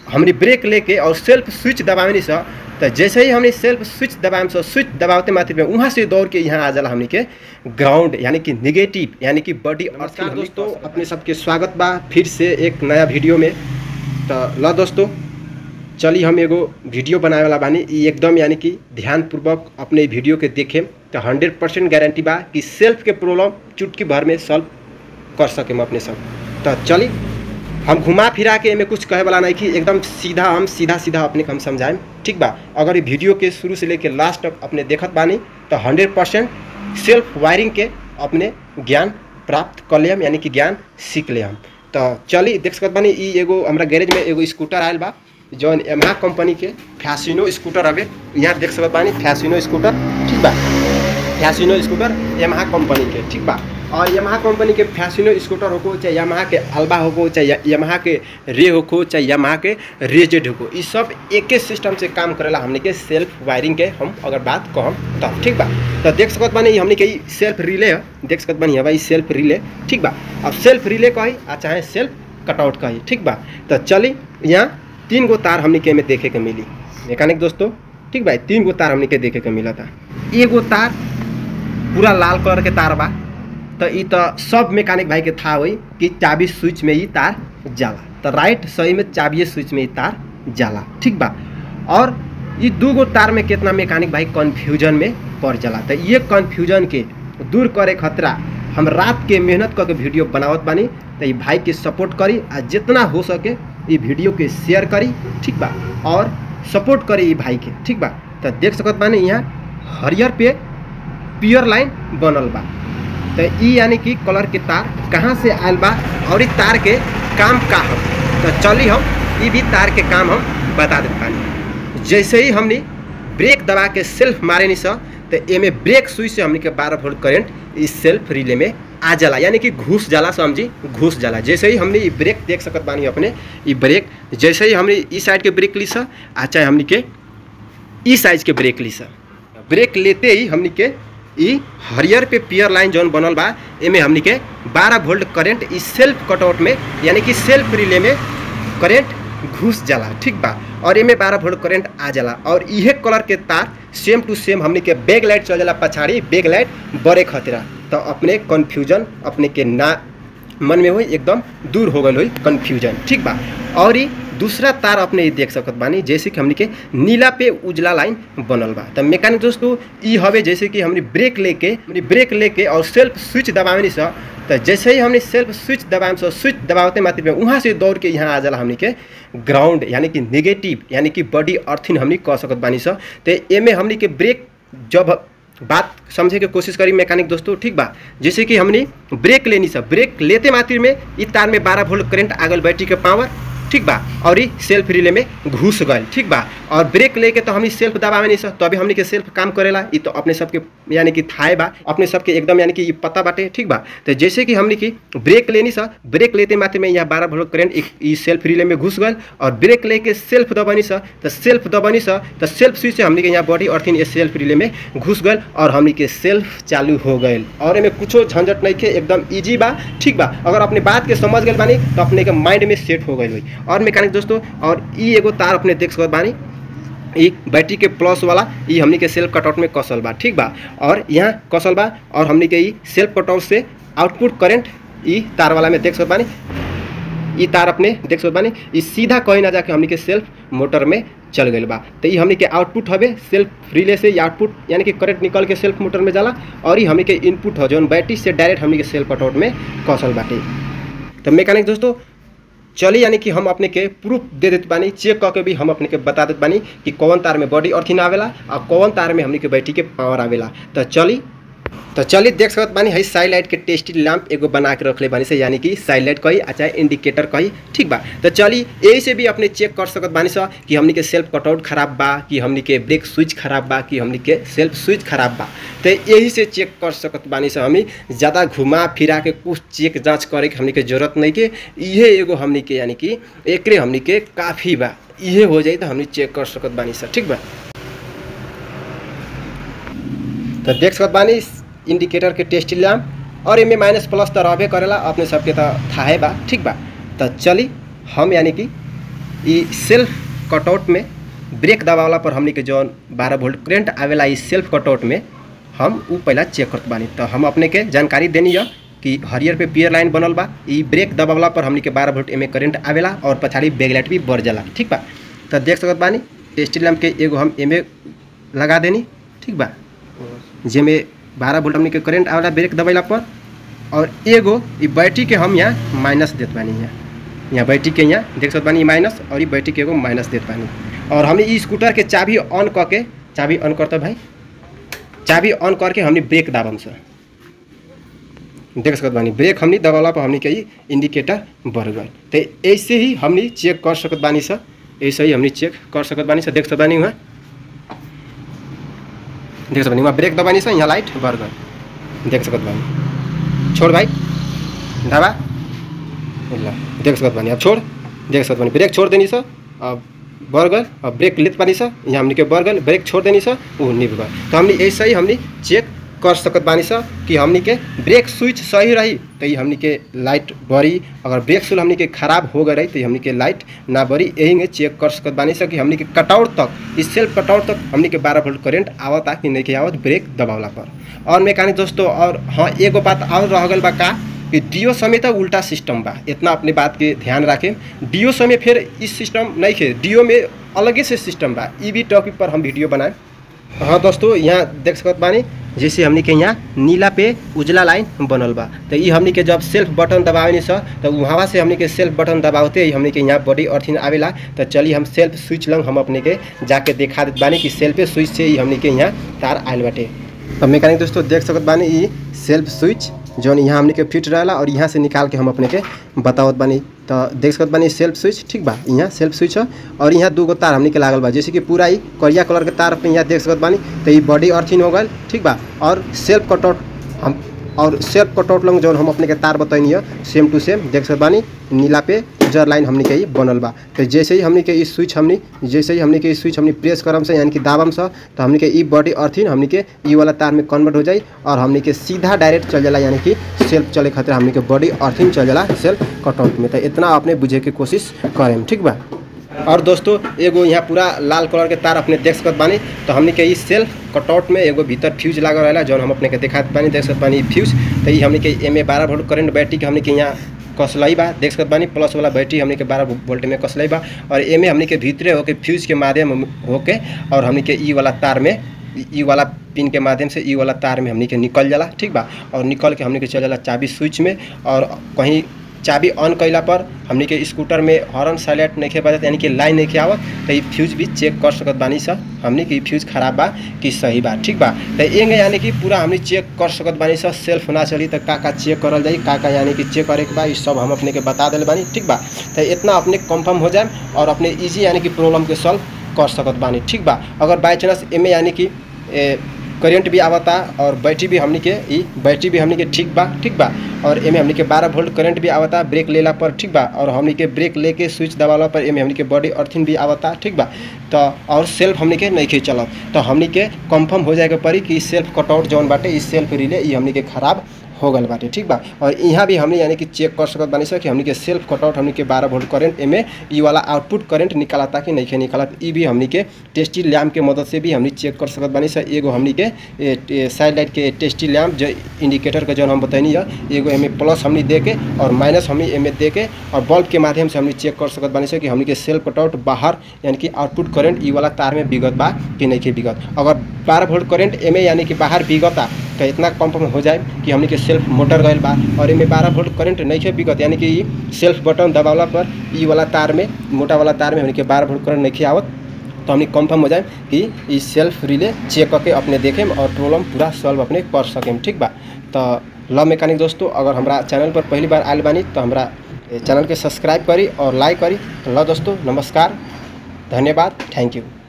हमने ब्रेक लेके और सेल्फ स्विच दबावे सा तो जैसे ही हमने सेल्फ स्विच दबाएम सो स्विच दबावते मात्र में वहाँ से दौड़ के यहाँ आ जाला हमने के ग्राउंड यानी कि निगेटिव यानी कि बॉडी नमस्कार दोस्तों अपने सबके स्वागत बा फिर से एक नया वीडियो में तो ल दोस्तों चली हम एगो वीडियो बनावे वाला बानी ई एकदम यानी कि ध्यानपूर्वक अपने वीडियो के देखें तो हंड्रेड परसेंट गारंटी बा कि सेल्फ के प्रॉब्लम चुटकी भर में सॉल्व कर सके अपने सब तो चली हम घुमा फिरा के एमे कुछ कहे वाला नहीं कि एकदम सीधा हम सीधा सीधा अपने के हम समझाएं ठीक बा अगर ये वीडियो के शुरू से लेके लास्ट तक अपने देखत बानी तो हंड्रेड परसेंट सेल्फ वायरिंग के अपने ज्ञान प्राप्त कर लेम यानी कि ज्ञान सीख ले हम तो चली देख सकत बानी ई एगो हमरा गैरेज में एगो स्कूटर आयल बा जौन यमहा कंपनी के फैसिनो स्कूटर हवे यहाँ देख सकत बानी फैसिनो स्कूटर ठीक बा फैसिनो स्कूटर यमहा कंपनी के ठीक बा और यमहा कंपनी के फैसिनो स्कूटर होको चाहे यमहा के अल्बा होको चाहे यमहा के रे होको चाहे यमहा के रेजेड होको ये सब एके सिस्टम से काम करेला हमने के सेल्फ वायरिंग के हम अगर बात कहम तब ठीक बा तो देख सकत बानी हमने के ई सेल्फ रिले है देख सकत बानी हवा ई सेल्फ रिले ठीक बा अब सेल्फ रिले कही आ चाहे सेल्फ कटआउट कही ठीक बा तो चली यहाँ तीन गो तार हमने के में देखे के मिली मैकेनिक दोस्तों ठीक बा तीन गो तार हमने के देखे के मिला था एगो तार पूरा लाल कलर के तार बा तो ई तो सब मैकेनिक भाई के था हुई कि चाबी स्विच में ही तार जाला तो राइट सही में चाबी स्विच में ही तार जाला ठीक बा और ये दू गो तार में कितना मैकेनिक भाई कन्फ्यूजन में पड़ जाला तो ये कन्फ्यूजन के दूर करे खतरा हम रात के मेहनत करके वीडियो बनावत बानी तो ये भाई के सपोर्ट करी आ जितना हो सके ये वीडियो के शेयर करी ठीक बा और सपोर्ट करी ये भाई के ठीक बा तो देख सकत बानी यहाँ हरियर पे पियर लाइन बनल बा तो ई यानी कि कलर के तार कहाँ से आयल बा और ई तार के काम का हम तो चली हम ई भी तार के काम हम बता देते बानी जैसे ही हमने ब्रेक दबा के सेल्फ मारे नहीं सा तो एमे ब्रेक स्विच से हमने के बारह वोल्ट करंट इस सेल्फ रिले में आ जाला यानी कि घुस जाला समझी घुस जाला जैसे ही हमने ये ब्रेक देख सकत बानी अपने ये ब्रेक जैसे ही हमने इस साइड के ब्रेक ली सा आ चाहे हमने के ई साइज के ब्रेक ली सा ब्रेक लेते ही हमने के ई हरियर पे पियर लाइन जौन बनल बा एमे हमनी के 12 वोल्ट करंट ई सेल्फ कटआउट में यानी कि सेल्फ रिले में करंट घुस जाला ठीक बा और एमे 12 वोल्ट करंट आ जाला और इहे कलर के तार सेम टू सेम हमनी के बैक लाइट चल जाला पछाड़ी बैक लाइट बड़े खतरा तो अपने कन्फ्यूजन अपने के ना मन में हुई एकदम दूर हो गई हुई कन्फ्यूजन ठीक बा और ई दूसरा तार अपने ये देख सकत बानी जैसे कि हमने के नीला पे उजला लाइन बनल बा तो मैकेनिक दोस्तों ई हवे जैसे कि हमने ब्रेक लेके हमने ब्रेक लेके और सेल्फ स्विच दबावे नहीं सा तो जैसे ही हमने सेल्फ स्विच दबाएम सो स्विच दबावते मात्र में वहाँ से दौड़ के यहाँ आ जाला हमने के ग्राउंड यानी कि नेगेटिव यानी कि बॉडी अर्थिन हमने कह सकत बानी सा तो एमे हमने के ब्रेक जब बात समझे के कोशिश करी मैकेनिक दोस्तों ठीक बा जैसे कि हमने ब्रेक लेनी सब ब्रेक लेते मात्र में ई तार में बारह वोल्ट करंट आगल बैटरी के पावर ठीक बा और ई सेल्फ रिले में घुस गए ठीक बा और ब्रेक लेके तो हमनी सेल्फ दबावे नहीं सक तो अभी हमनी के सेल्फ काम करेला ई तो अपने सबके यानी कि थाए बा अपने सबके एकदम यानी कि ई पता बाटे ठीक बा तो जैसे कि हमनी की ब्रेक लेनी सा ब्रेक लेते मात्र में यहाँ बारह वोल्ट करंट ई सेल्फ रिले में घुस गए और ब्रेक लेके सेल्फ दबानी सा तो सेल्फ दबानी सा तो सेल्फ स्विच से हमनी के यहाँ बॉडी अर्थिन ये सेल्फ रिले में घुस गए और हमनी के सेल्फ चालू हो गए और एमे कुछो झंझट नहीं के एकदम ईजी बा ठीक बा अगर अपने बात के समझ गए बानी तो अपने के माइंड में सेट हो गई हुई और मैकेनिक दोस्तों और ई एगो तार अपने देख सकत बानी ई बैटरी के प्लस वाला ई हमनी के सेल्फ कटआउट में कसल बा ठीक बा और यहाँ कसल बा और हमनी के ई सेल्फ कटआउट से आउटपुट करंट ई तार वाला में देख सकत बानी ई तार अपने देख सकत बानी ई सीधा कहीं ना जाके हमनी के सेल्फ मोटर में चल गई बा तो ई हमनी के आउटपुट हवे सेल्फ रिले से आउटपुट यानी कि करंट निकल के सेल्फ मोटर में जाला और ई हमनी के इनपुट हो जौन बैटरी से डायरेक्ट हमनी के सेल्फ कटआउट में कसल बाटे तो मैकेनिक दोस्तों चली यानी कि हम अपने के प्रूफ दे देते बानी चेक करके भी हम अपने के बता देते बानी कि कौन तार में बॉडी अर्थिन आवेला और कौन तार में हमने के बैटरी के पावर आवेला तो चली तो चलिए देख सकत बानी है साइड लाइट के टेस्टी लैंप एगो बना के रखले बानी से यानी कि साइड लाइट कही आ चाहे इंडिकेटर कही ठीक बा तो चलिए यही से भी अपने चेक कर सकत बानी सा कि हमनी के सेल्फ कटआउट खराब बा कि हमनी के ब्रेक स्विच खराब बा कि हमनी के सेल्फ स्विच खराब बा तो यही से चेक कर सकत बानी सा हमी ज़्यादा घुमा फिरा के कुछ चेक जांच करे के हमनी के जरूरत नहीं के इहे एगो हमनी के यानी कि एकरे हमनी के काफ़ी बा इहे हो जाई तो हमनी चेक कर सकत बानी सा ठीक बा तो देख सकत बानी इंडिकेटर के टेस्ट लैम्प और एमे माइनस प्लस तो रहबे करेला अपने सबके तो थाहे बा ठीक बा तो चली हम यानी कि ई सेल्फ कटआउट में ब्रेक दबावला पर हमनी के जौन बारह वोल्ट करेंट आवेला ई सेल्फ कटआउट में हम ऊ पहला चेक करत बानी तो हम अपने के जानकारी देनी है कि हरियर पे पियर लाइन बनल बा ई ब्रेक दबावला पर हमनी के बारह वोल्ट एमे करेंट आवेला और पछाड़ी बैकलाइट भी बढ़ जाला ठीक बा तो देख सकत बानी स्टील लैम्प के एगो हम एमे लगा देनी ठीक बा जेमे बारह वोल्ट हमनी के करेंट आवेला ब्रेक दबैला पर और एगो ई बैटरी के हम यहाँ माइनस देत बानी यहाँ यहाँ बैटरी के यहाँ देख सकत बानी माइनस और ई बैटरी के एगो माइनस देत बानी और हमने ई स्कूटर के चाबी ऑन करके चाबी ऑन करते भाई चाबी ऑन करके हमने ब्रेक दाबम से देख सकत बानी ब्रेक हमने दबाला पर हमने के ई इंडिकेटर बढ़ गए तो ऐसे ही हमने चेक कर सकत बानी सर ऐसे ही हमने चेक कर सकत बानी सर देख सकत बानी वहाँ देख सकत बानी वहाँ ब्रेक दबानी सर यहाँ लाइट बढ़ गए देख सकत बानी छोड़ भाई दबा ल देख सकत बानी अब छोड़ देख सकत बानी ब्रेक छोड़ देनी सर अब बढ़ गल अब ब्रेक लेत पानी सर यहाँ हमने के बढ़ गल ब्रेक छोड़ देनी सर वो निभ गल तो हमने ऐसे ही हमने चेक कर सकत बानी सर कि हमने के ब्रेक स्विच सही रही तो ये हमने के लाइट बढ़ी अगर ब्रेक स्विच हमने के खराब हो गए रही तो हमने के लाइट ना बढ़ी यही में चेक कर सकत बानी सर कि हमने के कटआउट तक इस सेल्फ कटआउट तक हमने के बारह वोल्ट करेंट आवता कि नहीं के आवत ब्रेक दबावला पर और मैकेनिक दोस्तों और हाँ एगो बात और रह गल बा का कि डीओ समय तक उल्टा सिस्टम बा इतना अपने बात के ध्यान रखें डीओ समय फिर इस सिस्टम नहीं खे डीओ में अलगे से सिस्टम बा ई भी टॉपिक पर हम वीडियो बनाए हाँ दोस्तों यहाँ देख सकत बानी जैसे हमनी के यहाँ नीला पे उजला लाइन बनल बा तो ये हमनी के जब सेल्फ बटन दबावे सर तो वहाँ से हमनी के सेल्फ बटन दबावते ही हमनी के यहाँ बॉडी अर्थिन आवेला तो चलिए हम सेल्फ स्विच लंग हम अपने के जाके देखा देत बानी कि सेल्फ स्विच से ही हमनी के यहाँ तार आयल बाटे तो मैकेनिक दोस्तों देख सकत बानी ई सेल्फ स्विच जौन यहाँ हमने के फिट रहेला और यहाँ से निकाल के हम अपने के बतावत बानी तो देख सकत बानी सेल्फ स्विच ठीक बा यहाँ सेल्फ स्विच है और यहाँ दू गो तार हमने के लागल बा जैसे कि पूरा ही करिया कलर के तार पे यहाँ देख सकत बानी तो ये बॉडी अर्थिन हो गल ठीक बा और सेल्फ कटआउट हम और सेल्फ कटआउट लंग जौन हम अपने के तार बताइनी है सेम टू सेम देख सकत बानी नीला पे उजर लाइन हमने के ही बनल बा तो जैसे ही हमने के ई स्विच हमने जैसे ही हमने के ई स्विच हमने प्रेस करम से यानी कि दाबम से तो हमने के ई बॉडी अर्थिन हमने के ई वाला तार में कन्वर्ट हो जाई और हमने के सीधा डायरेक्ट चल जाला यानी कि सेल्फ चले खातिर हमने के बॉडी अर्थिन चल जाला सेल्फ कटआउट में तो इतना अपने बुझे के कोशिश करें ठीक बा और दोस्तों एगो यहाँ पूरा लाल कलर के तार अपने देख सकत बानी तो हमने के ई सेल्फ कटआउट में एगो भीतर फ्यूज लागल रहेला जौन हम अपने के देखात बानी देख सकत बानी फ्यूज तो ये हमने के एमे बारह वोल्ट करंट बैटरी के हमने के यहाँ कसलाई बा देख सकत बानी प्लस वाला बैटरी हमने के बारह वोल्ट में कसलाई बा और एमे हमने के भीतरे होके फ्यूज के माध्यम होके और हमने के ई वाला तार में ई वाला पिन के माध्यम से ई वाला तार में हमने के निकल जाला ठीक बा और निकल के हमने के चल जाला चाबी स्विच में और कहीं चाबी ऑन कैला पर हमने के स्कूटर में हॉर्न साइलेंट नहीं खे बजत यानी कि लाइन नहीं खे आवत तो ये फ्यूज भी चेक कर सकत बानी सर हमने कि फ्यूज खराब बा कि सही बा ठीक बा तो एंगे यानी कि पूरा हमने चेक कर सकत बानी सर सेल्फ ना चली तो का का चेक करल जाई का का यानी कि चेक करे के बा सब हम अपने के बता दिल बानी ठीक बा तो इतना अपने कंफर्म हो जाए और अपने ईजी यानी कि प्रॉब्लम के सॉल्व कर सकत बानी ठीक बा अगर बाई चांस एमे यानी कि करेंट भी आवता और बैटरी भी हमनी के ई बैटरी भी हमनी के ठीक बा ठीक बा और एमे हमनी के 12 वोल्ट करंट भी आवता ब्रेक लेला पर ठीक बा और हमनी के ब्रेक लेके स्विच दबाला पर एमे हमनी के बॉडी अर्थिंग भी आवता ठीक बा तो और सेल्फ हमनी के नहीं खे चलत तो हमनी के कंफर्म हो जाएगा पड़ी कि सेल्फ कटआउट जौन बाटे ई सेल्फ रिले ई हमनी के खराब हो गल बाटे ठीक बा और यहाँ भी हमने यानी कि चेक कर सकत बानी सर कि हमनी के सेल्फ कटआउट हमनी के बारह वोल्ट करंट एमे ई वाला आउटपुट करंट निकालता कि नहीं खे निकालत ई भी हमनी के टेस्टी लैम्प के मदद से भी हमनी चेक कर सकत बानी सर एगो हमनी के साइड लाइट के टेस्टी लैम्प जो इंडिकेटर का जौन हम बताइनी है एगो एमे प्लस हमनी दे के और माइनस हमनी एमे दे के और बल्ब के माध्यम से हमनी चेक कर सकत बानी सर कि हमनी के सेल्फ कटआउट बाहर यानी कि आउटपुट करंट ई वाला तार में बिगत बा कि नहीं के बिगत अगर बारह वोल्ट करंट एमे यानी कि बाहर बिगता तो इतना कंफर्म हो जाए कि हमनी के सेल्फ मोटर गईल बा और एमे बारह वोल्ट करंट नहीं है बिगत यानी कि ई सेल्फ बटन दबावला पर ई वाला तार में मोटा वाला तार में हमनी के बारह वोल्ट करंट नहीं आवत तो हमनी कंफर्म हो जाए कि ई सेल्फ रिले चेक करके अपने देखें और प्रॉब्लम पूरा सॉल्व अपने कर सकें ठीक बा तो लव मैकेनिक दोस्तों अगर हमारा चैनल पर पहली बार आयल बानी तो हमारा चैनल के सब्सक्राइब करी और लाइक करी तो लव दोस्तों नमस्कार धन्यवाद थैंक यू